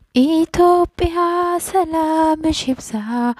ኢትዮጵያ ሰላምሽ ይብዛ፣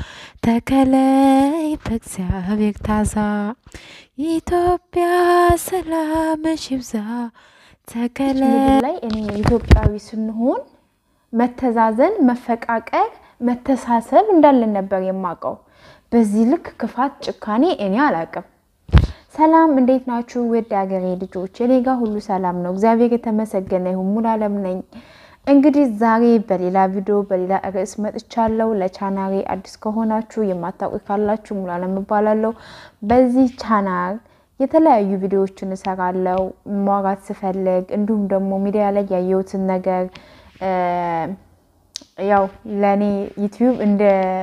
ተከለይ በእግዚአብሔር ታዛ። ኢትዮጵያ ሰላምሽ ይብዛ፣ ተከለይ ምድር ላይ እኔ ኢትዮጵያዊ ስንሆን መተዛዘን፣ መፈቃቀር፣ መተሳሰብ እንዳለን ነበር የማውቀው። በዚህ ልክ ክፋት፣ ጭካኔ እኔ አላውቅም። ሰላም እንዴት ናችሁ? ውድ ሀገሬ ልጆች፣ እኔ ጋር ሁሉ ሰላም ነው። እግዚአብሔር የተመሰገነ ይሁን። ሙሉ አለም ነኝ። እንግዲህ ዛሬ በሌላ ቪዲዮ በሌላ ርዕስ መጥቻለሁ። ለቻናሌ አዲስ ከሆናችሁ የማታውቁ ካላችሁ ሙሉ አለም እባላለሁ። በዚህ ቻናል የተለያዩ ቪዲዮዎችን እሰራለሁ ማውራት ስፈልግ፣ እንዲሁም ደግሞ ሚዲያ ላይ ያየሁትን ነገር ያው ለእኔ ዩቲዩብ እንደ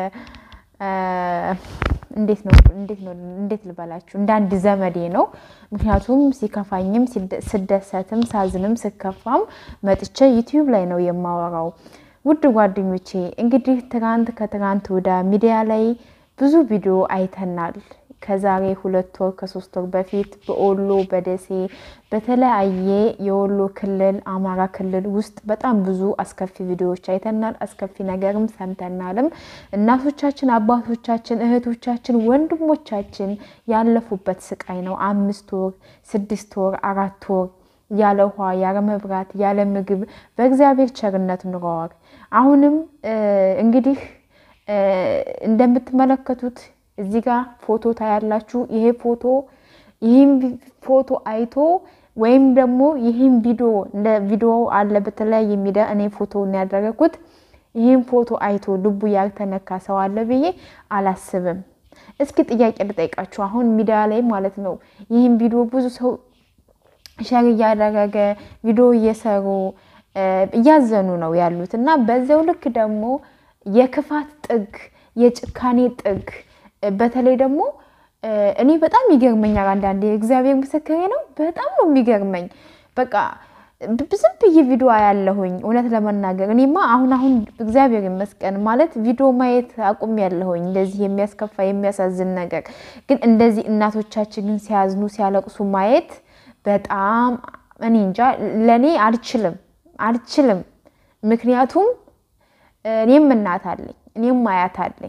እንዴት ነው እንዴት ነው እንዴት ልበላችሁ እንደ አንድ ዘመዴ ነው። ምክንያቱም ሲከፋኝም ስደሰትም ሳዝንም ስከፋም መጥቼ ዩቲዩብ ላይ ነው የማወራው። ውድ ጓደኞቼ እንግዲህ ትናንት ከትናንት ወደ ሚዲያ ላይ ብዙ ቪዲዮ አይተናል። ከዛሬ ሁለት ወር ከሶስት ወር በፊት በወሎ በደሴ በተለያየ የወሎ ክልል አማራ ክልል ውስጥ በጣም ብዙ አስከፊ ቪዲዮዎች አይተናል። አስከፊ ነገርም ሰምተናልም። እናቶቻችን፣ አባቶቻችን፣ እህቶቻችን፣ ወንድሞቻችን ያለፉበት ስቃይ ነው። አምስት ወር፣ ስድስት ወር፣ አራት ወር ያለ ውሃ ያለ መብራት ያለ ምግብ በእግዚአብሔር ቸርነት ኑረዋል። አሁንም እንግዲህ እንደምትመለከቱት እዚህ ጋር ፎቶ ታያላችሁ። ይሄ ፎቶ ይህም ፎቶ አይቶ ወይም ደግሞ ይህም ቪዲዮ እንደ ቪዲዮ አለ በተለያየ ሚዲያ እኔ ፎቶ ያደረግኩት ይህም ፎቶ አይቶ ልቡ ያልተነካ ሰው አለ ብዬ አላስብም። እስኪ ጥያቄ ልጠይቃችሁ። አሁን ሚዲያ ላይ ማለት ነው ይህም ቪዲዮ ብዙ ሰው ሸር እያደረገ ቪዲዮ እየሰሩ እያዘኑ ነው ያሉት እና በዚያው ልክ ደግሞ የክፋት ጥግ የጭካኔ ጥግ በተለይ ደግሞ እኔ በጣም ይገርመኛል። አንዳንዴ እግዚአብሔር ምስክሬ ነው። በጣም ነው የሚገርመኝ። በቃ ዝም ብዬ ቪዲዮ ያለሁኝ እውነት ለመናገር እኔማ አሁን አሁን እግዚአብሔር ይመስገን ማለት ቪዲዮ ማየት አቁም ያለሁኝ እንደዚህ የሚያስከፋ የሚያሳዝን ነገር ግን እንደዚህ እናቶቻችን ግን ሲያዝኑ ሲያለቅሱ ማየት በጣም እኔ እንጃ ለእኔ አልችልም አልችልም። ምክንያቱም እኔም እናት አለኝ እኔም አያት አለኝ።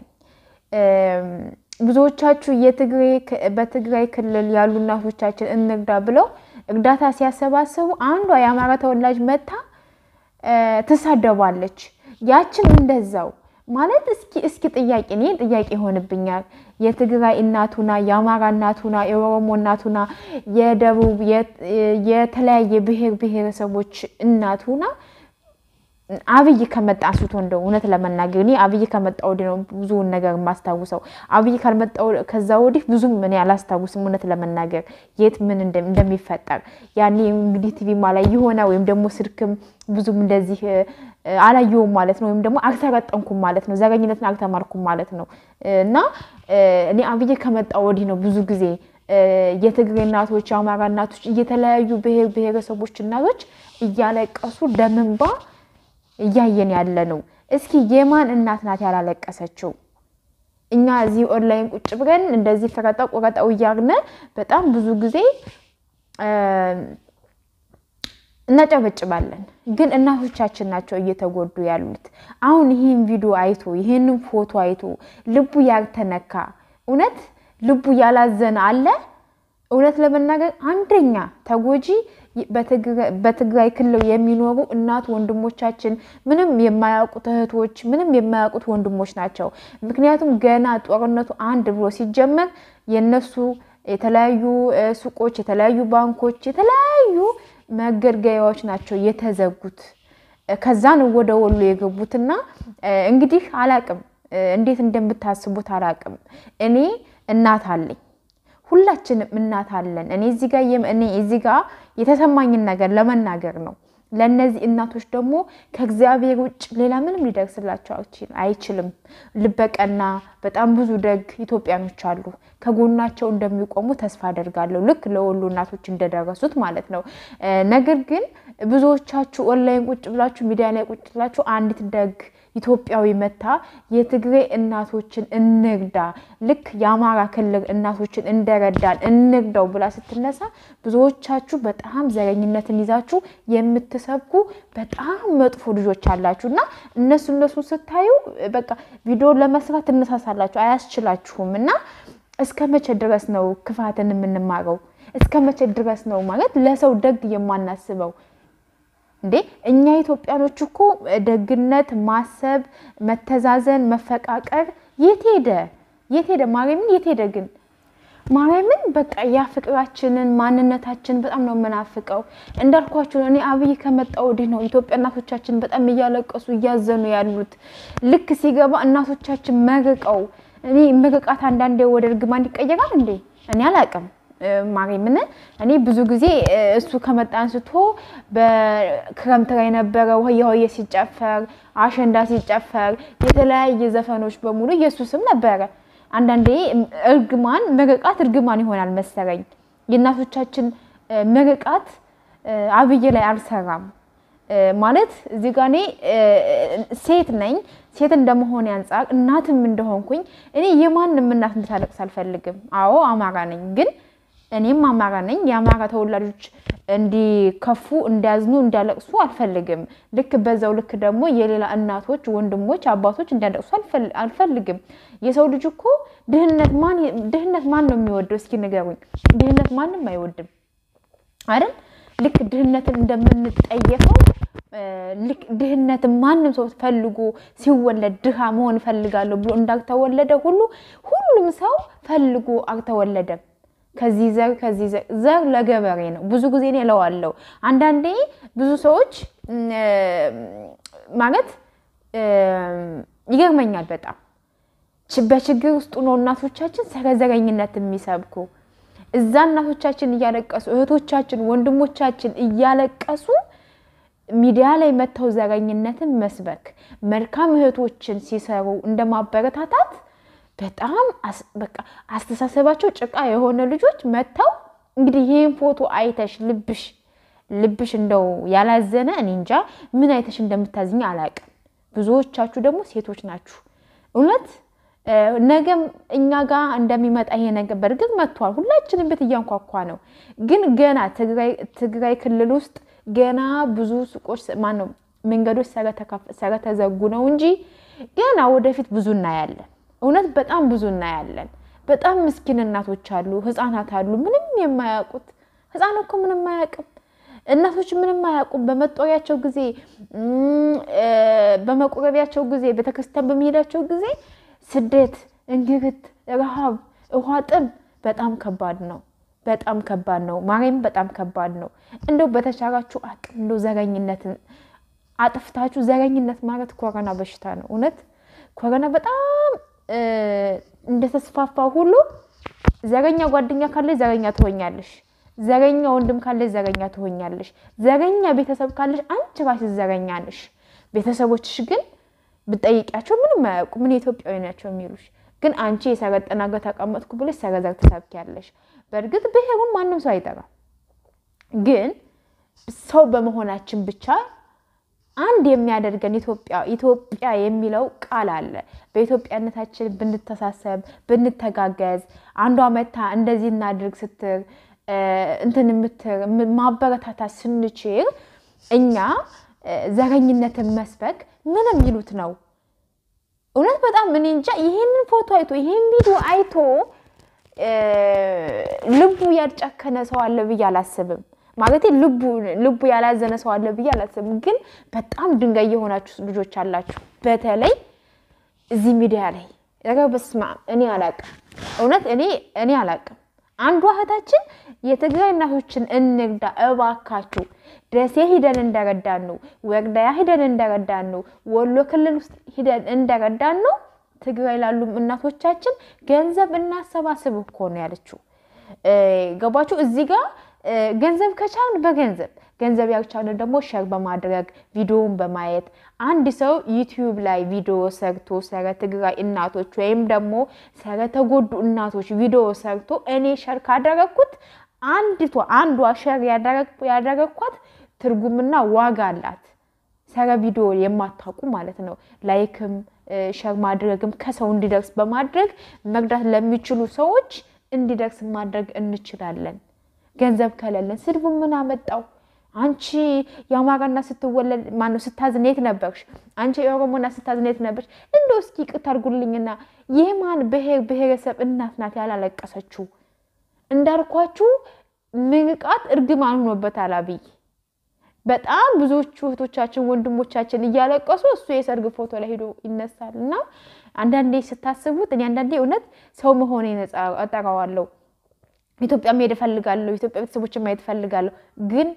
ብዙዎቻችሁ በትግራይ ክልል ያሉ እናቶቻችን እንርዳ ብለው እርዳታ ሲያሰባሰቡ አንዷ የአማራ ተወላጅ መታ ትሳደባለች። ያችን እንደዛው ማለት እስኪ እስኪ ጥያቄ እኔ ጥያቄ ይሆንብኛል። የትግራይ እናቱና የአማራ እናቱና የኦሮሞ እናቱና የደቡብ የተለያየ ብሔር ብሔረሰቦች እናቱና አብይ ከመጣ አንስቶ እንደው እውነት ለመናገር እኔ አብይ ከመጣ ወዲህ ነው ብዙውን ነገር የማስታውሰው። አብይ ካልመጣ ከዛ ወዲህ ብዙም እኔ አላስታውስም እውነት ለመናገር የት ምን እንደሚፈጠር ያኔ እንግዲህ ቲቪማ ላይ የሆነ ወይም ደግሞ ስልክም ብዙም እንደዚህ አላየውም ማለት ነው። ወይም ደግሞ አልተረጠንኩም ማለት ነው። ዘረኝነትን አልተማርኩም ማለት ነው። እና እኔ አብይ ከመጣ ወዲህ ነው ብዙ ጊዜ የትግሬ እናቶች፣ የአማራ እናቶች፣ እየተለያዩ ብሔር ብሔረሰቦች እናቶች እያለቀሱ ደምንባ እያየን ያለ ነው። እስኪ የማን እናት ናት ያላለቀሰችው? እኛ እዚህ ኦንላይን ቁጭ ብለን እንደዚህ ፍረጣ ቆረጣው እያልን በጣም ብዙ ጊዜ እናጨበጭባለን፣ ግን እናቶቻችን ናቸው እየተጎዱ ያሉት። አሁን ይህን ቪዲዮ አይቶ ይህንን ፎቶ አይቶ ልቡ ያልተነካ እውነት ልቡ ያላዘነ አለ? እውነት ለመናገር አንደኛ ተጎጂ በትግራይ ክልል የሚኖሩ እናት ወንድሞቻችን፣ ምንም የማያውቁት እህቶች፣ ምንም የማያውቁት ወንድሞች ናቸው። ምክንያቱም ገና ጦርነቱ አንድ ብሎ ሲጀመር የነሱ የተለያዩ ሱቆች፣ የተለያዩ ባንኮች፣ የተለያዩ መገልገያዎች ናቸው የተዘጉት። ከዛን ወደ ወሎ የገቡትና እንግዲህ አላቅም እንዴት እንደምታስቡት አላቅም። እኔ እናት አለኝ ሁላችንም እናት አለን። እኔ እዚህ ጋር እኔ እዚህ ጋር የተሰማኝን ነገር ለመናገር ነው። ለእነዚህ እናቶች ደግሞ ከእግዚአብሔር ውጭ ሌላ ምንም ሊደርስላቸው አይችልም። ልበቀና በጣም ብዙ ደግ ኢትዮጵያኖች አሉ። ከጎናቸው እንደሚቆሙ ተስፋ አደርጋለሁ። ልክ ለወሎ እናቶች እንደደረሱት ማለት ነው። ነገር ግን ብዙዎቻችሁ ኦንላይን ቁጭ ብላችሁ ሚዲያ ላይ ቁጭ ብላችሁ አንዲት ደግ ኢትዮጵያዊ መታ የትግሬ እናቶችን እንርዳ፣ ልክ የአማራ ክልል እናቶችን እንደረዳን እንርዳው ብላ ስትነሳ ብዙዎቻችሁ በጣም ዘረኝነትን ይዛችሁ የምትሰብኩ በጣም መጥፎ ልጆች አላችሁ እና እነሱ እነሱ ስታዩ በቃ ቪዲዮ ለመስራት ትነሳሳላችሁ፣ አያስችላችሁም እና እስከ መቼ ድረስ ነው ክፋትን የምንማረው? እስከ መቼ ድረስ ነው ማለት ለሰው ደግ የማናስበው? እንዴ እኛ ኢትዮጵያኖች እኮ ደግነት፣ ማሰብ፣ መተዛዘን፣ መፈቃቀር የት ሄደ? የት ሄደ? ማርያምን የት ሄደ ግን ማርያምን በቃ ያ ፍቅራችንን ማንነታችን በጣም ነው የምናፍቀው። እንዳልኳችሁ እኔ አብይ ከመጣ ወዲህ ነው ኢትዮጵያ እናቶቻችን በጣም እያለቀሱ እያዘኑ ያሉት። ልክ ሲገባ እናቶቻችን መርቀው እኔ ምርቃት አንዳንዴ ወደ እርግማን ይቀየራል እንዴ? እኔ አላውቅም። ማርያምን እኔ ብዙ ጊዜ እሱ ከመጣ አንስቶ በክረምት ላይ ነበረ ሆየ ሆየ ሲጨፈር፣ አሸንዳ ሲጨፈር፣ የተለያየ ዘፈኖች በሙሉ ኢየሱስም ነበረ። አንዳንዴ እርግማን ምርቃት እርግማን ይሆናል መሰለኝ። የእናቶቻችን ምርቃት አብይ ላይ አልሰራም ማለት እዚህ ጋ እኔ ሴት ነኝ። ሴት እንደመሆን አንጻር እናትም እንደሆንኩኝ እኔ የማንም እናት እንድታለቅስ አልፈልግም። አዎ አማራ ነኝ፣ ግን እኔም አማራ ነኝ። የአማራ ተወላጆች እንዲከፉ፣ እንዲያዝኑ፣ እንዲያለቅሱ አልፈልግም። ልክ በዛው ልክ ደግሞ የሌላ እናቶች፣ ወንድሞች፣ አባቶች እንዲያለቅሱ አልፈልግም። የሰው ልጅ እኮ ድህነት ማን ድህነት ማን ነው የሚወደው? እስኪ ንገሩኝ። ድህነት ማንም አይወድም አይደል? ልክ ድህነትን እንደምንጠየፈው ልክ ድህነትን ማንም ሰው ፈልጎ ሲወለድ ድሃ መሆን እፈልጋለሁ ብሎ እንዳልተወለደ ሁሉ ሁሉም ሰው ፈልጎ አልተወለደም። ከዚህ ዘር ከዚህ ዘር ዘር ለገበሬ ነው። ብዙ ጊዜ እኔ እለዋለሁ። አንዳንዴ ብዙ ሰዎች ማለት ይገርመኛል በጣም በችግር ውስጥ ነው እናቶቻችን ስለ ዘረኝነት የሚሰብኩ እዛ እናቶቻችን እያለቀሱ እህቶቻችን ወንድሞቻችን እያለቀሱ ሚዲያ ላይ መጥተው ዘረኝነትን መስበክ መልካም እህቶችን ሲሰሩ እንደ ማበረታታት በጣም በቃ አስተሳሰባቸው ጭቃ የሆነ ልጆች መጥተው እንግዲህ ይህን ፎቶ አይተሽ ልብሽ ልብሽ እንደው ያላዘነ እኔ እንጃ ምን አይተሽ እንደምታዝኝ አላውቅም። ብዙዎቻችሁ ደግሞ ሴቶች ናችሁ እውነት ነገም እኛ ጋር እንደሚመጣ ይሄ ነገር በእርግጥ መጥቷል። ሁላችንም ቤት እያንኳኳ ነው። ግን ገና ትግራይ ክልል ውስጥ ገና ብዙ ሱቆች ማነው መንገዶች ስለተዘጉ ነው እንጂ ገና ወደፊት ብዙ እናያለን። እውነት በጣም ብዙ እናያለን። በጣም ምስኪን እናቶች አሉ፣ ህፃናት አሉ፣ ምንም የማያውቁት ህፃን እኮ ምንም አያውቅም። እናቶች ምንም አያውቁም። በመጦሪያቸው ጊዜ፣ በመቁረቢያቸው ጊዜ፣ ቤተክርስቲያን በመሄዳቸው ጊዜ ስደት፣ እንግልት፣ ረሃብ፣ ውሃ ጥም በጣም ከባድ ነው። በጣም ከባድ ነው። ማርያም በጣም ከባድ ነው። እንደው በተቻላችሁ አቅም እንደው ዘረኝነትን አጥፍታችሁ ዘረኝነት ማለት ኮሮና በሽታ ነው። እውነት ኮሮና በጣም እንደተስፋፋ ሁሉ ዘረኛ ጓደኛ ካለሽ ዘረኛ ትሆኛለሽ። ዘረኛ ወንድም ካለሽ ዘረኛ ትሆኛለሽ። ዘረኛ ቤተሰብ ካለሽ አንቺ ራስሽ ዘረኛ ነሽ። ቤተሰቦችሽ ግን ብጠይቂያቸው ምንም አያውቁ ምን ኢትዮጵያዊ ናቸው የሚሉሽ። ግን አንቺ የሰረጠና ሀገር ተቀመጥኩ ብለሽ ሰረዘር ትሰብኪያለሽ። በእርግጥ ብሔሩም ማንም ሰው አይጠራም። ግን ሰው በመሆናችን ብቻ አንድ የሚያደርገን ኢትዮጵያ ኢትዮጵያ የሚለው ቃል አለ። በኢትዮጵያነታችን ብንተሳሰብ፣ ብንተጋገዝ አንዷ መታ እንደዚህ እናድርግ ስትር እንትን የምትር ማበረታታት ስንችል እኛ ዘረኝነትን መስበክ ምንም ይሉት ነው። እውነት በጣም እኔ እንጃ። ይሄንን ፎቶ አይቶ ይሄን ቪዲዮ አይቶ ልቡ ያልጨከነ ሰው አለ ብዬ አላስብም። ማለት ልቡ ልቡ ያላዘነ ሰው አለ ብዬ አላስብም። ግን በጣም ድንጋይ የሆናችሁ ልጆች አላችሁ፣ በተለይ እዚህ ሚዲያ ላይ ኧረ በስመ አብ እኔ አላቅም። እውነት እኔ እኔ አላቅም። አንዷ እህታችን የትግራይ እናቶችን እንርዳ እባካችሁ፣ ደሴ ሂደን እንደረዳን ነው፣ ወርዳያ ሂደን እንደረዳን ነው፣ ወሎ ክልል ውስጥ ሂደን እንደረዳን ነው ትግራይ ላሉም እናቶቻችን ገንዘብ እናሰባስብ እኮ ነው ያለችው። ገባችሁ? እዚህ ጋር ገንዘብ ከቻልን በገንዘብ ገንዘብ ያልቻልን ደግሞ ሸር በማድረግ ቪዲዮውን በማየት አንድ ሰው ዩቲዩብ ላይ ቪዲዮ ሰርቶ ስለ ትግራይ እናቶች ወይም ደግሞ ስለተጎዱ እናቶች ቪዲዮ ሰርቶ እኔ ሸር ካደረግኩት አንዲቷ አንዷ ሸር ያደረግኳት ትርጉምና ዋጋ አላት። ሰረ ቪዲዮ የማታውቁ ማለት ነው ላይክም ሸር ማድረግም ከሰው እንዲደርስ በማድረግ መርዳት ለሚችሉ ሰዎች እንዲደርስ ማድረግ እንችላለን። ገንዘብ ከሌለን ስድቡ ምን አመጣው? አንቺ የአማራና ስትወለድ ማነው ስታዝን የት ነበርሽ? አንቺ የኦሮሞና ስታዝን የት ነበርሽ? እንደው እስኪ ይቅርታ አድርጉልኝና የማን ብሔር ብሔረሰብ እናት ናት ያላለቀሰችው? እንዳልኳችሁ ምርቃት እርግማን ሆኖበታል አብይ። በጣም ብዙዎቹ እህቶቻችን ወንድሞቻችን እያለቀሱ እሱ የሰርግ ፎቶ ላይ ሄዶ ይነሳል። እና አንዳንዴ ስታስቡት እኔ አንዳንዴ እውነት ሰው መሆኔን እጠራዋለሁ። ኢትዮጵያ መሄድ እፈልጋለሁ። ኢትዮጵያ ቤተሰቦችን ማየት እፈልጋለሁ። ግን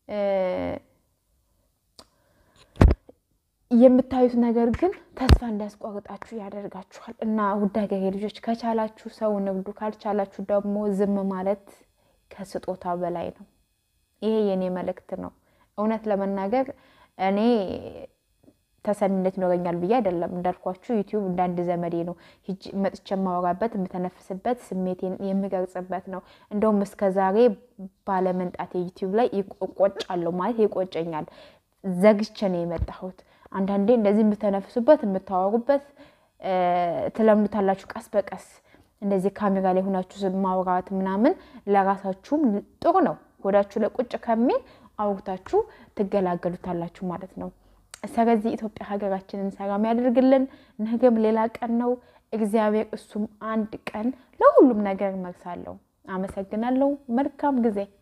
የምታዩት ነገር ግን ተስፋ እንዳያስቆርጣችሁ ያደርጋችኋል። እና ውድ ሀገሬ ልጆች ከቻላችሁ ሰው ንግዱ፣ ካልቻላችሁ ደግሞ ዝም ማለት ከስጦታ በላይ ነው። ይሄ የኔ መልእክት ነው። እውነት ለመናገር እኔ ተሰሚነት ይኖረኛል ብዬ አይደለም። እንዳልኳችሁ ዩቲዩብ እንደ አንድ ዘመዴ ነው። ሂጅ መጥቼ የማወራበት የምተነፍስበት ስሜቴን የምገልጽበት ነው። እንደውም እስከ ዛሬ ባለመንጣት ዩቲዩብ ላይ እቆጫለሁ ማለት ይቆጨኛል። ዘግቼ ነው የመጣሁት። አንዳንዴ እንደዚህ የምተነፍሱበት የምታወሩበት ትለምዱታላችሁ ቀስ በቀስ እንደዚህ ካሜራ ላይ ሆናችሁ ማውራት ምናምን ለራሳችሁም ጥሩ ነው። ሆዳችሁ ለቁጭ ከሚል አውርታችሁ ትገላገሉታላችሁ ማለት ነው። ስለዚህ ኢትዮጵያ ሀገራችንን ሰላም ያደርግልን። ነገም ሌላ ቀን ነው። እግዚአብሔር እሱም አንድ ቀን ለሁሉም ነገር መልሳለሁ። አመሰግናለሁ። መልካም ጊዜ